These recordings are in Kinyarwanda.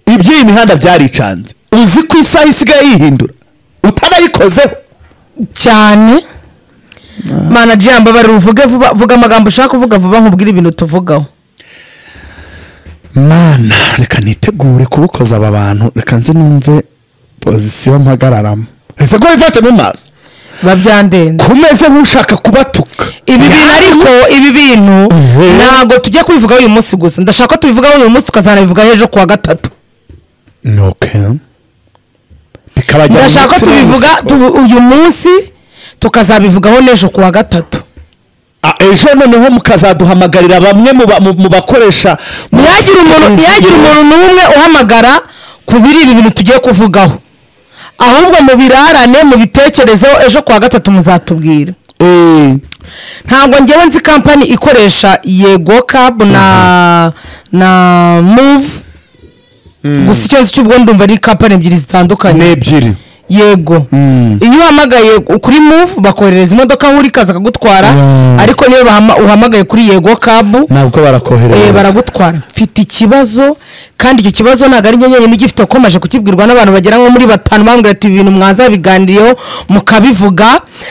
iyi mihanda byaricanze uzi ko isaha isigaye yihindura utanayikozeho cyane manager mbabarira uvuge vuba vuga amagambo ushaka kuvuga vuba nkubwire ibintu tuvugaho mana reka nitegure kubukoza aba bantu reka nzi numve pozisiyo mpagararamo ese ko wifashe mu maso biba byandenze kumeze nk'ushaka kubatuka ibi bintu ariko ibi bintu Mhm. ntabwo tujya kubivugaho uyu munsi gusa ndashaka ko tubivugaho uyu munsi tukazanabivugaho ejo ku wa gatatu ni oke bikabajyana ndashaka ko tubivuga tubu- uyu munsi tukazabivugaho n'ejo ku wa gatatu ejo noneho mukazaduhamagarira bamwe mu ba- mu- mu bakoresha ntihagire umuntu ntihagire umuntu n'umwe uhamagara ku biri ibi bintu tugiye kuvugaho ahubwo mubirarane mubitekerezeho ejo ku wa gatatu muzatubwira Eh, ntabwo ngewe nzi kampani ikoresha yego kabu na na muvu gusa icyo nzi cy'ubwo ndumva ari kampani ebyiri ni zitandukanye ebyiri yego Mm. iyo uhamagaye kuri muvu bakoherereza imodoka aho uri ikaza akagutwara Mm. ariko niyo bahama- uhamagaye kuri yego kabu ntabwo Eh, barakohereza baragutwara mfite ikibazo kandi icyo kibazo ntabwo ari njye nyine ugifite kuko maje kukibwirwa n'abantu bagera nko muri batanu bambwira ati ibi bintu mwazabiganiriyeho mukabivuga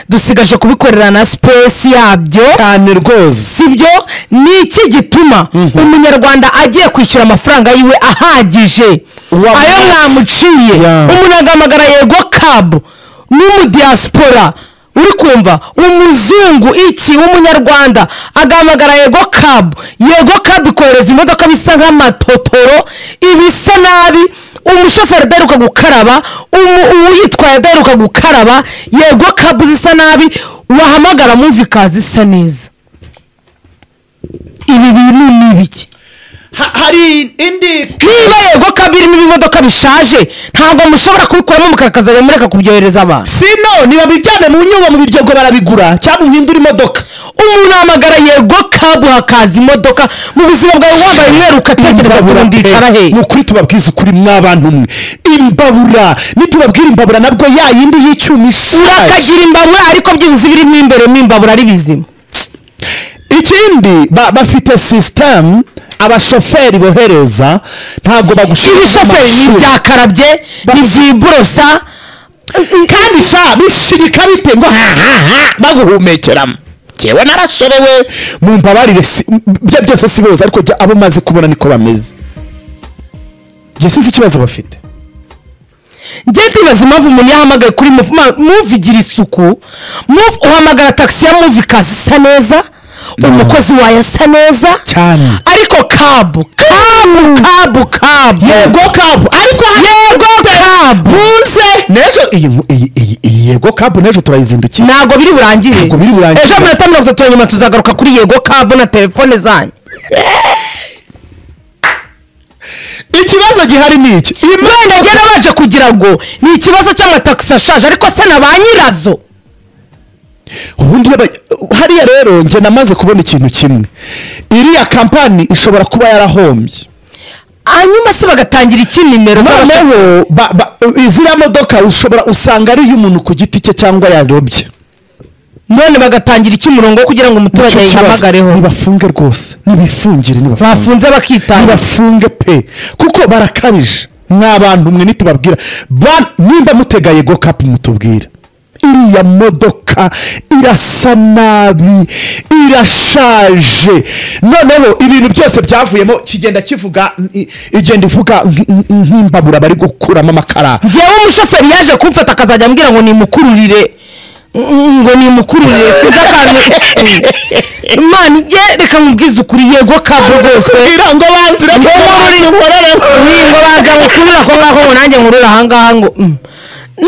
dusigaje kubikorera na sipesi yabyo cyane rwose sibyo ni iki gituma umunyarwanda agiye kwishyura amafaranga yiwe ahagije Uwa ayo munsi. mwamuciye Yeah. umuntu agahamagara yego kabu n'umudiyasipora uri kumva umuzungu iki w'umunyarwanda agahamagara yego kabu yego kabu ikohereza imodoka bisa nk'amatotoro ibisa nabi umushoferi adaheruka gukaraba umu- uwuyitwaye adaheruka gukaraba yego kabu zisa nabi wahamagara mwumva ikazisa neza ibi bintu ni ibiki hari indi niba yego kabirimo ibimodoka bishaje ntabwo mushobora kubikuramo mukakazajya mureka kubyohereza abantu sino ntibabijyane mu nyubako mu biryogo barabigura cyangwa uhindura imodoka umuntu ahamagara yego kabu hakaza imodoka mu buzima bwawe wabaye umweru ukatekereza ati ubu ndicara he ni ukuri tubabwiza ukuri mwabantu umwe imbabura nitubabwira imbabura nabwo ya yindi y'icyuma ishaje urakagira imbabura ariko byibuze ibirimo imbere mu imbabura ari bizima ikindi ba- bafite sisitemu abashoferi bohereza ntabwo bagushira ibishoferi ni ibyakarabye ni ibyiborosa kandi sha bishirika bite ngo hahaha baguhumekeramo njyewe narashorewe mu mbabarire si- m- bya byose si bose ariko jya abo maze kubona niko bameze njye sinzi ikibazo bafite njye ndibaza impamvu umuntu yahamagaye kuri muvu Ma- muvu igira isuku muvu uhamagara tagisi ya muvu ikaza isa neza umukozi wayo asa neza Cyane. ariko kabu kabu kabu kabu yego kabu ariko hano yego kabu muze n'ejo iyi nku- iyi- iyi- iyi yego kabu n'ejo turayizindukiye ntabwo biri burangire Ntabwo biri burangire. ejo minota mirongo itatu ya nyuma tuzagaruka kuri yego kabu na telefone zanyu ikibazo gihari ni iki wenda imodoka ngera baje kugira ngo ni ikibazo cy'amatagisi ashaje ariko se na ba nyirazo ubundi reba- hariya rero njye namaze kubona ikintu kimwe iriya kampani ishobora kuba yarahombye hanyuma se bagatangira iki nimero z'abashoferi? noneho ba- ba- ziriya modoka ushobora usanga ari iy'umuntu ku giti cye cyangwa yarobye none bagatangira iki umurongo wo kugira ngo umuturage Nicyo kibazo. yihamagareho nibafunge rwose nibifungire nibafunge bafunze bakitanga nibafunge pe kuko barakabije mw'abantu mwe nitubabwira ba- nimba mutega yego kapu mutubwira iriya modoka irasa nabi irashaje noneho ibintu byose byavuyemo kigenda kivuga i- igenda ivuga nk- nk- nk'imbabura bari gukuramo amakara ngewe umushoferi yaje kumfata akazajya ambwira ngo nimukururire Mm, ngo nimukururire sinzi akantu imana ijye reka mubwize ukuri yego kabwo rwose irango banzira ko Muri- Ni ngo baza ngukurura ako ngako ngo nanjye nkurure ahangaha ngo mm.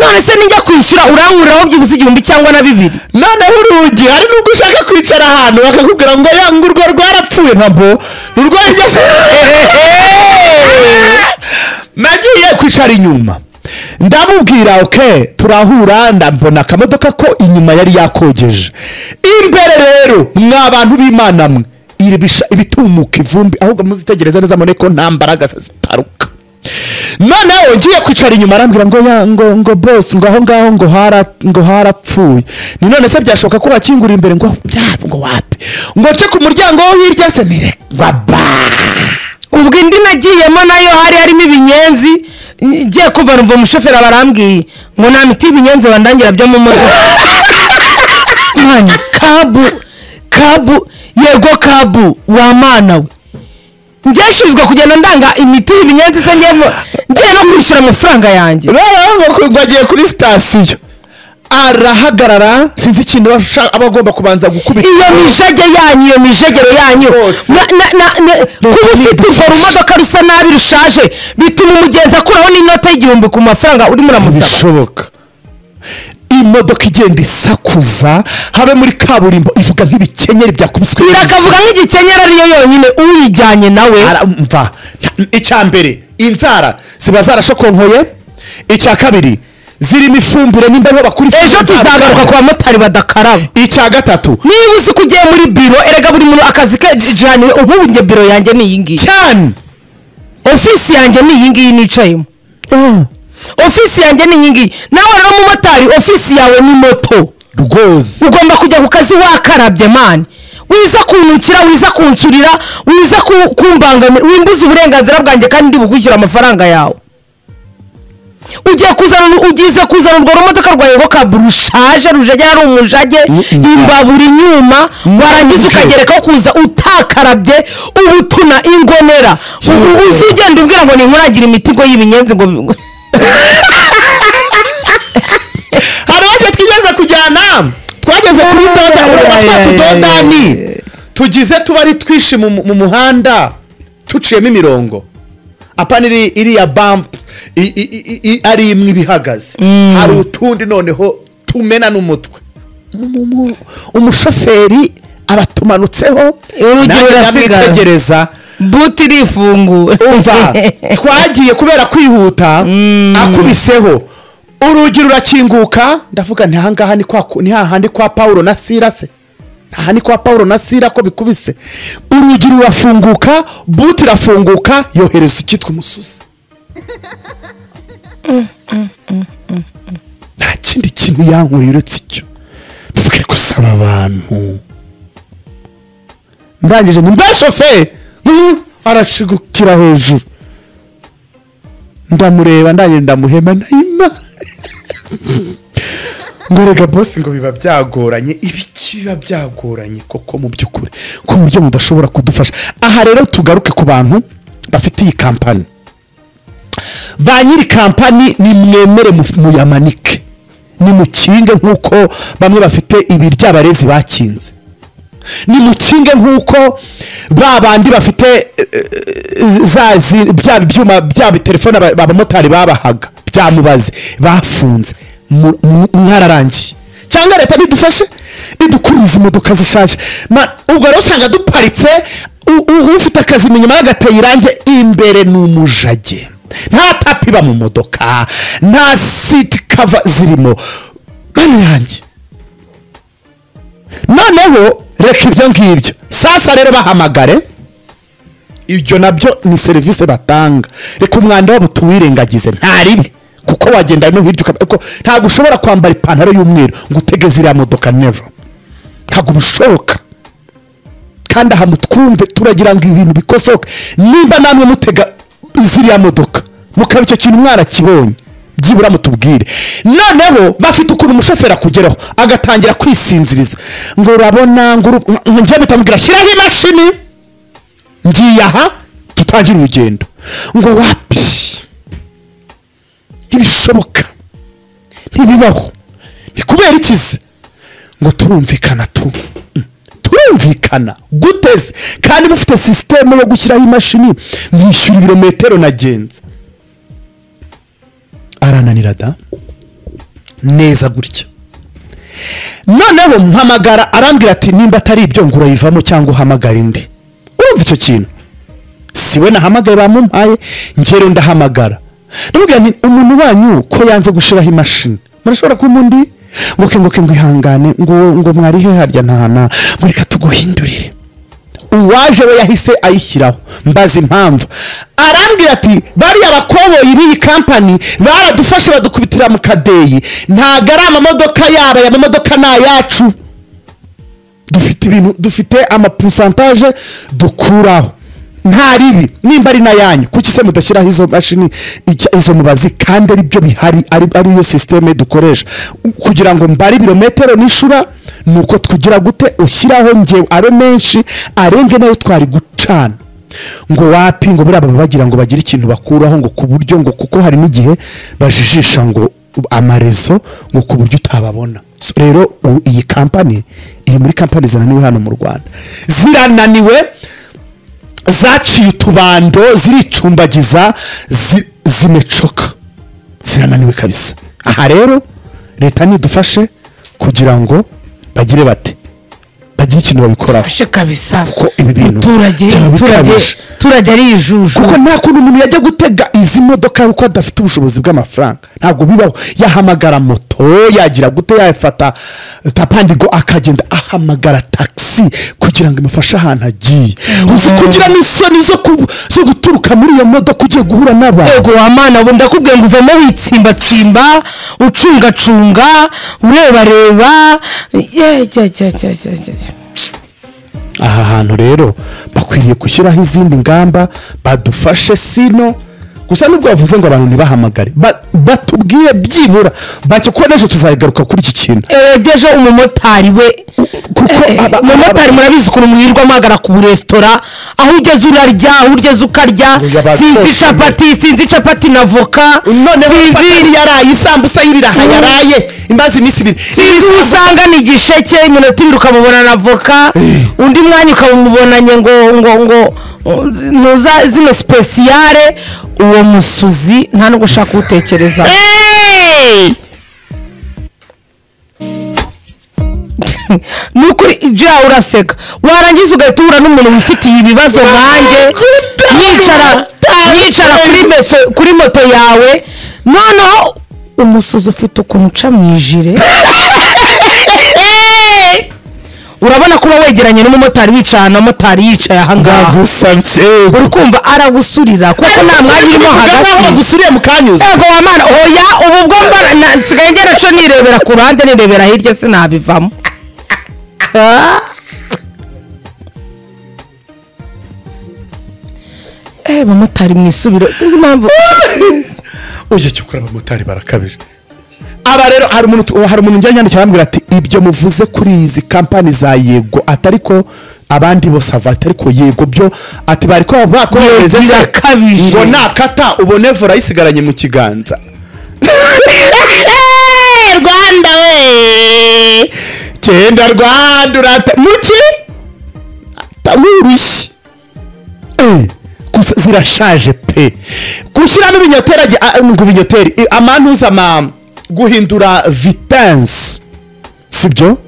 none se nijya kwishyura urankuriraho byibuze igihumbi cyangwa na bibiri noneho urugi hari n'ubwo ushaka kwicara ahantu bakakubwira ngo yanga urwo rwarapfuye ntabwo urwo hirya se nagiye kwicara inyuma ndamubwira oke turahura ndambona akamodoka ko inyuma yari yakogeje imbere rero mwa bantu b'imana mwe iri bisha- ibitumuka ivumbi ahubwo muzitegereza neza mure ko nta mbaraga se zitaruka noneho ngiye kwicara inyuma arambwira ngo ya ngo ngo boss ngo aho ngaho ngo hara ngo harapfuye ni none se byashoboka ko wakingura imbere ngo byaba ngo wapi ngo nce ku muryango wo hirya se nire ngo ba ubwo indi nagiyemo nayo hari harimo ibinyenzi ngiye kumva numva umushoferi aba arambwiye ngo nta miti y'ibinyenzi bandangira byo mu modoka mani kabu kabu yego kabu wa mana we ngeshinzwe kugenda ndanga imiti y'ibinyenzi se ngiye mu- ngiye no kwishyura amafaranga yanjye rero ngo agiye kuri sitasiyo arahagarara sinzi ikintu aba ashaka- aba agomba kubanza gukubita iyo mijege yanyu iyo mijegero yanyu Rwose. Na- na- na- na- kuba ufite ivoro urumodoka rusa nabi rushaje bituma umugenzi akuraho n'inota y'igihumbi ku mafaranga urimo uramusaba ntibishoboka imodoka igenda isakuza habe muri kaburimbo ivuga nk'ibikenyeri byakubiswe irakavuga nk'igikenyeri ariyo yonyine uwijyanye nawe aramva Nta- icya mbere inzara ziba zarashokonkoye icya kabiri zirimo ifumbire nimba ariho bakura ifumbire ejo tuzagaruka ku nzakara. bamotari badakaraba icya gatatu niba uzi ko ugiye muri biro erega buri muntu akazi ke jyanye ubu njye biro yanjye ni iyi ngiyi cyane ofisi yanjye ni iyi ngiyi nicayemo ofisi yanjye ni iyi ngiyi nawe uriya mumotari ofisi yawe ni moto rwose ugomba kujya ku kazi wakarabye mani wiza kuntukira wiza kunsurira wiza ku- kumbangamira wimbuza uburenganzira bwanjye kandi ndibugwishyura amafaranga yawe ugiye kuzana ugize kuzana urwo rumodoka rwa yego kabu rushaje rujagera ari umujage Mm-mm. imbabura inyuma warangiza ukagerekaho kuza utakarabye ubutuna ingonera ubu uzigenda umbwira ngo ninkoragira imitego y'ibinyenzi ngo bi- hari aho twigeze kujyana twageze kuri doda urabona twa tudodani tugize tuba ari twinshi mu mu muhanda tuciyemo imirongo apana iri iriya bampu i- i- i- i- ari imwe ibihagaze hari utundi noneho tumena n'umutwe Mu- mu- umushoferi abatumanutseho Urugero rurasigara. ndamwitegereza buti irifunguye umva twagiye kubera kwihuta akubiseho urugi rurakinguka ndavuga nti ahangaha ni kwa ku- ni hahandi kwa pawulo na sira se aha ni kwa pawulo na sira ko bikubise urugi rurafunguka buti irafunguka yohereza icyitwa umusuzi nta kindi kintu yankurira uretse icyo ndavuga ariko saba abantu ndangije ni mba shoferi Mm, arashigukira hejuru ndamureba ndangije ndamuhema ndahima ngo reka bosi ngo biba byagoranye ibiki biba byagoranye koko mu by'ukuri ku buryo mudashobora kudufasha aha rero tugaruke ku bantu bafite iyi kampani ba nyiri kampani ni mwemere mu- muyamanike nimukinge nk'uko bamwe bafite ibiryo abarezi bakinze nimukinge nk'uko ba bandi bafite eh, eh, za zi- bya byuma bya bitelefone aba- abamotari babahaga bya mubazi bafunze mu- mu- mwararangiye cyangwa leta bidufashe idukuriza imodoka zishaje Ma- ubwo rero usanga duparitse u- u- ufite akazi inyuma yagateye irangi imbere ni umujage nta tapi iba mu modoka nta siti kava zirimo bene yanjye noneho reka ibyo ngibyo sasa rero bahamagare ibyo nabyo ni serivisi batanga reka umwanda wabo tuwirengagize ntaribi kuko wagenda no hirya ukaba ariko ntabwo ushobora kwambara ipantaro y'umweru ngo utege ziriya modoka never ntabwo bishoboka kandi aha mutwumve turagira ngo ibi bintu bikosoke nimba namwe mutega ziriya modoka mukaba icyo kintu mwarakibonye byibura mutubwire noneho bafite ukuntu umushoferi akugeraho agatangira kwisinziriza ngo urabona ngo uru- ngo njye mpita mubwira shyiraho imashini ngiye aha dutangire urugendo ngo wapi ntibishoboka ntibibaho ni kubera ikizi ngo turumvikana tu turumvikana guteze kandi mufite sisiteme yo gushyiraho imashini nishyura ibirometero nagenze arananira da neza gutya noneho mpamagara arambwira ati nimba atari ibyo ngo urayivamo cyangwa uhamagara indi urumva icyo kintu si we nahamagaye bamumpaye ngero ndahamagara ndamubwira nti umuntu wanyu ko yanze gushyiraho imashini murashobora kuba undi ngoke ngoke ngo ihangane ngo ngo mwari he harya ntana ngo reka tuguhindurire uwaje we yahise ayishyiraho mbaza impamvu arambwira ati bariya bakoboyi b'iyi kampani baradufashe badukubitira mu kadeyi ntabwo ari amamodoka yaba aya mamodoka ni ayacu dufite ibintu dufite amapusantaje dukuraho nta ribi nimba ari n'ayanyu kuki se mudashyiraho izo mashini ijya- izo mubazi kandi ari byo bihari ari ariyo sisiteme dukoresha kugira ngo mbare ibirometero n'ishura ni uko tugira gute ushyiraho ngewe abe menshi arenge nayo twari gucana ngo wapi ngo buriya baba bagira ngo bagire ikintu bakuraho ngo ku buryo ngo kuko hari n'igihe bajijisha ngo amarezo ngo ku buryo utababona So, rero u- iyi kampani iri muri kampani zananiwe hano mu rwanda zirananiwe zaciye utubando ziricumbagiza zi- zimecoka zirananiwe kabisa aha rero leta nidufashe kugira ngo bagire bate bagire ikintu babikoraho fashe kabisa Kuko ibi bintu muturage byaba muturage bikabije. muturage ari ijuju kuko nta kuntu umuntu yajya gutega izi modoka ari uko adafite ubushobozi bw'amafaranga ntabwo bibaho yahamagara moto yagira gute yafata tapandigo akagenda ahamagara taxi kugira ngo imufashe ahantu agiye uzi kugira n'isoni zo ku- zo guturuka muri iyo modoka ugiye guhura n'abantu yego wa mana ubu ndakubwiye ngo uvemo witsimbatsimba ucungacunga urebareba ye jya jya jya jya jya aha hantu rero bakwiriye gushyiraho izindi ngamba badufashe sino gusa nubwo bavuze ngo abantu ntibahamagare ba- batubwiye byibura bake ko n'ejo tuzagaruka kuri iki kintu ejo umumotari we kuko aba- umumotari murabizi ukuntu mwirirwa muhagarara ku resitora aho ugeze urarya aho ugeze ukarya Ngo yaba sinzi atosomye. capati sinzi capati na voka none sinzi yaraye isambusa y'ibiraha Mm. yaraye imaze iminsi ibiri sinzi uwo usanga ni igisheke iminota ibiri ukamubona na voka undi mwanya ukamubonanye ngo ngo ngo ngo- ntuza zino sipesiyare uwo musuzi nta nubwo ushaka kuwutekereza Hey! ni ukuri ibyo yawe uraseka warangiza ugahita uhura n'umuntu wifitiye ibibazo nkanjye yicara yicara kuri meto- kuri moto yawe noneho umusuzi ufite ukuntu uca mu ijire urabona kuba wegeranye n'umumotari wicaye ahantu umumotari yicaye ahangaha Ndagusabye uri kumva aragusurira kuko nta mwanya urimo hagati bagusuriye mukanyuze ego wa mana oya ubu bwo mbara na- nsigaye ngera cyo nirebera ku ruhande nirebera hirya sinabivamo Ah. eh bamotari mwisubiro sinzi impamvu uje cyo kuri abamotari barakabije aba rero hari umuntu tu- hari umuntu njya nyandikira arambwira ati ibyo muvuze kuri izi kampani za yego atari ko abandi bose avata ariko yego byo ati bari ko bakohereze se birakabije. ngo nakata ubone vora yisigaranye mu kiganza rwanda we cyenda rwanda urata muki tamurushyi Eh, gusa zirashaje pe gushyiramo ibinyoteri ajya ah, ngo ibinyoteri eh, amantuza ma guhindura vitensi sibyo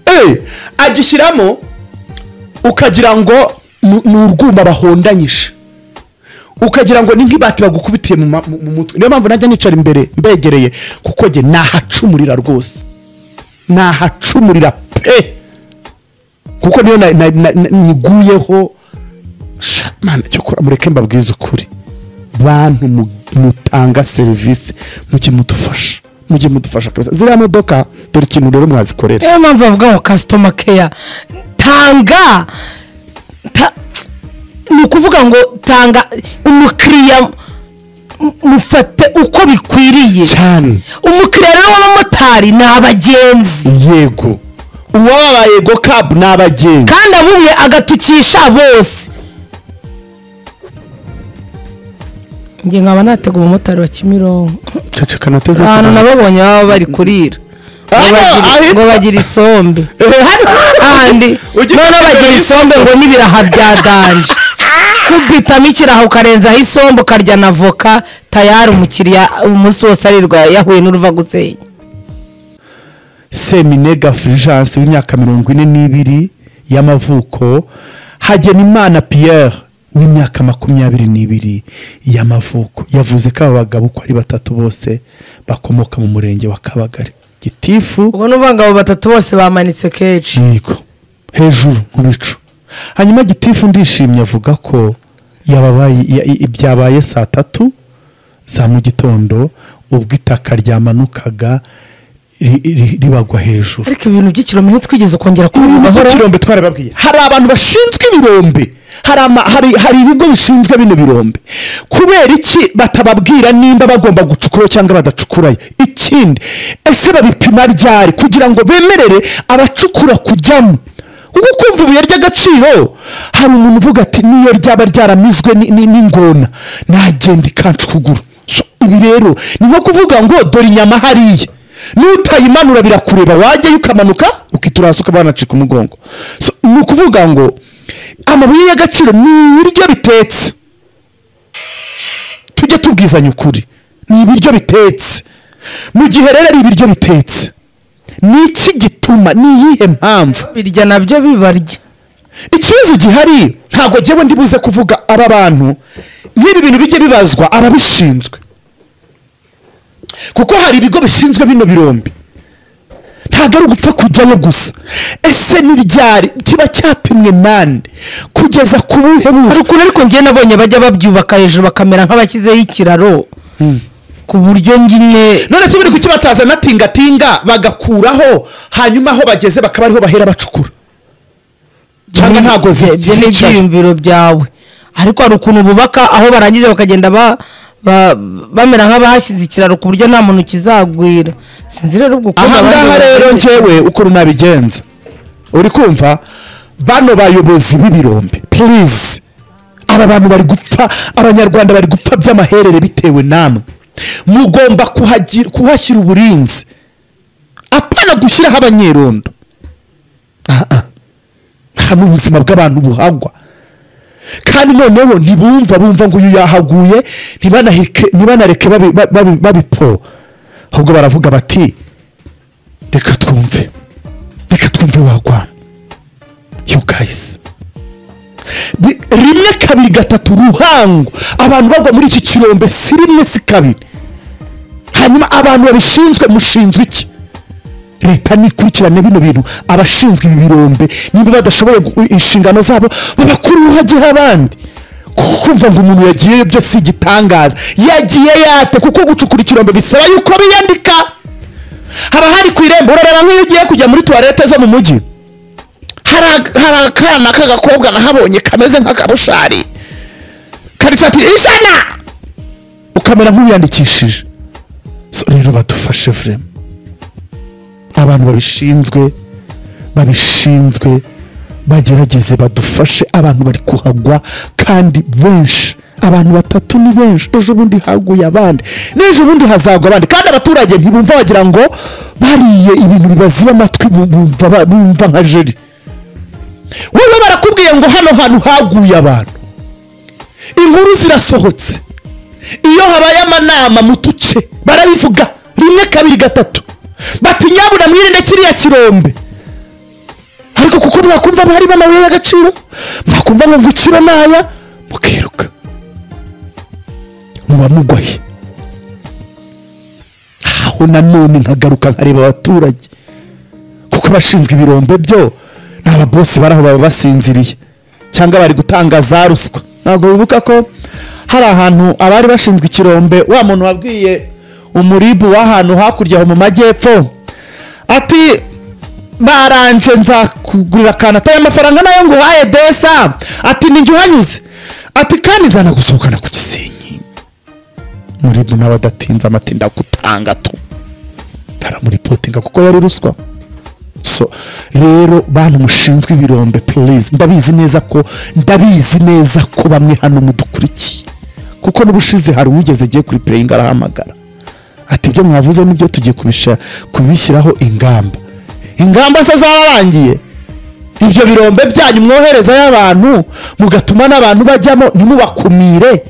eh, agishyiramo ukagira ngo ni ni urwuma bahondanyije ukagira ngo ni nk'ibati bagukubitiye mu ma- mu- mu mutwe niyo mpamvu najya nicara imbere mbegereye kuko njye nahacumurira rwose nahacumurira pe kuko niyo na- na- na- na- niguyeho sha mana cyo kora mureke mbabwize ukuri bantu mu- mutanga serivisi mujye mudufasha mujye mudufasha kabisa ziriya modoka dore ikintu rero mwazikorera niyo mpamvu bavuga ngo kasitoma keya tanga ta- ni ukuvuga ngo tanga umukiriya mu- mufate uko bikwiriye cyane umukiriya rero w'abamotari ni abagenzi yego uwababaye go kabu ni abagenzi kandi abumwe agatukisha bose njye nkaba natega umumotari wa kimironko ceceka nateze ahantu nababonye baba bari kurira Ngo Hano, bagire- ahitwa- ngo bagire isombe ahandi Ujye noneho kugira bagira isombe ngo n'ibiraha bya danje kubitamo ikiraha ukarenzaho isombe ukarya na voka tayari umukiriya umunsi wose arirwa yahuye n'uruvagusenya seminega fulgence w'imyaka mirongo ine n'ibiri y'amavuko hagenimana pierre w'imyaka makumyabiri n'ibiri y'amavuko yavuze ko aba bagabo uko ari batatu bose bakomoka mu murenge wa kabagari gitifu ubwo n'uvuga ngo abo batatu bose bamanitse kenshi yego hejuru mu bicu hanyuma gitifu ndishimye avuga ko yababaye ya- i- byabaye saa tatu za mu gitondo ubwo itaka ryamanukaga ri- ri- ribagwa hejuru ariko ibintu by'ikirometero twigeze kongera kubivugaho ikirombe twarababwiye hari abantu bashinzwe ibirombe hari ama- hari- hari ibigo bishinzwe bino birombe kubera iki batababwira nimba bagomba gucukurayo cyangwa badacukurayo ikindi ese babipima ryari kugira ngo bemerere abacukura kujyamo kuko kumva ibuye ry'agaciro hari umuntu uvuga ati niyo ryaba ryaramizwe ni- ni- n'ingona nagenda ikancukugura So, ibi rero ni nko kuvuga ngo dore inyama hariya n'utayimanura birakureba wajyayo ukamanuka ukiturasa ukaba wanacika umugongo So, ni ukuvuga ngo amabuye y'agaciro ni ibiryo bitetse tujye tubwizanya ukuri ni ibiryo bitetse mu gihe rero ari ibiryo bitetse ni iki gituma ni iyihe mpamvu birya nabyo bibarya ikibazo gihari ntabwo njyewe ndi buze kuvuga aba bantu nk'ibi bintu bijye bibazwa ababishinzwe kuko hari ibigo bishinzwe bino birombe ntabwo ari ugupfa kujyayo gusa ese ni ryari kiba cyapimwe nande kugeza ku buhe hari buso ukuntu ariko njye nabonye bajya babyubaka hejuru bakamera nk'abashyizeho ikiraro ku buryo nyine none se buri kukibataza na tingatinga bagakuraho hanyuma aho bageze bakaba ariho bahera bacukura cyangwa ntabwo zi- ibyo ni zicaye ibyiyumviro byawe ariko hari ukuntu bubaka aho barangije bakagenda ba- ba- bamera nk'abahashyize ikiraro ku buryo nta muntu ukizagwira sinzi rero ubwo ukuntu abandi ahangaha rero babigenza. njyewe ukuntu nabigenza uri kumva bano bayobozi b'ibirombe purize aba bantu bari gupfa abanyarwanda bari gupfa by'amaherere bitewe namwe mugomba kuhagira- kuhashyira uburinzi apana gushyiraho abanyerondo Ah, ah. nta n'ubuzima bw'abantu buhagwa kandi noneho ntibumva bumva ngo uyu yahaguye ntibanahike- ntibanareke babi- babi- babipfo ahubwo baravuga bati reka twumve reka twumve wagwa you guys Bi- rimwe kabiri gatatu ruhango abantu bagwa muri iki kirombe si rimwe si kabiri hanyuma abantu babishinzwe mushinzwe iki leta nikurikirane bino bintu abashinzwe ibi birombe niba badashoboye gu- inshingano zabo babakuruha gihe abandi kuko kumva ngo umuntu yagiyeyo byo si igitangaza yagiye yate kuko gucukura ikirombe bisaba yuko biyandika haba hari ku irembo urareba nk'iyo ugiye kujya muri tuwarete zo mu mujyi hari ag- hari akana k'agakobwa nahabonye kameze nk'akabushari karica ati ijana ukamera nk'ubiyandikishije So, rero badufashe vurema abantu babishinzwe babishinzwe bagerageze badufashe abantu bari kuhagwa kandi benshi abantu batatu ni benshi ejo bundi haguye abandi n'ejo bundi hazagwa abandi kandi abaturage ntibumva bagira ngo bariye ibintu bibaziba amatwi bu- bumva ba- bumva nka jeri wowe barakubwiye ngo hano hantu haguye abantu inkuru zirasohotse iyo habaye amanama mu duce barabivuga rimwe kabiri gatatu bati nyabuna mwirinde kiriya kirombe ariko kuko mwakumva harimo amabuye y'agaciro mwakumva ngo gukira n'aya mukiruka muba mugwaye aho nanone nkagaruka nkareba abaturage kuko abashinzwe ibirombe byo ni ababosi bari aho baba basinziriye cyangwa bari gutanga za ruswa ntabwo bibuka ko hari ahantu abari bashinzwe ikirombe wa muntu wabwiye umuribu w'ahantu hakurya aho mu majyepfo ati baranje nzakugurira akantu atari amafaranga nayo nguhaye desa ati ninjye uhanyuze ati kandi nzanagusohokana ku gisenyi muribu nawe adatinze amatinda gutanga tu baramuripotinga kuko yari ruswa so rero bantu mushinzwe ibirombe please ndabizi neza ko ndabizi neza ko bamwe hano mudukurikiye kuko n'ubushize hari uwigeze agiye kuri pureyingi arahamagara ati ibyo mwavuze nibyo tugiye kubisha- kubishyiraho ingamba ingamba se zararangiye ibyo birombe byanyu mwoherezayo abantu mugatuma n'abantu bajyamo ntimubakumire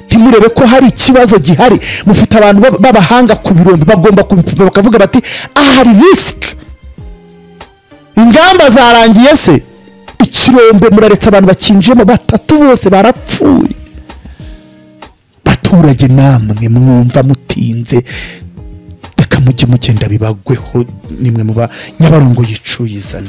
ntimurebe ko hari ikibazo gihari mufite abantu b'ab- b'abahanga ku birombe bagomba kubipima bakavuga bati aha hari risiki ingamba zarangiye se ikirombe muraretse abantu bakinjiyemo batatu bose barapfuye baturage namwe mwumva mutinze reka mujye mugenda bibagweho nimwe muba nyabarongo yicuyizane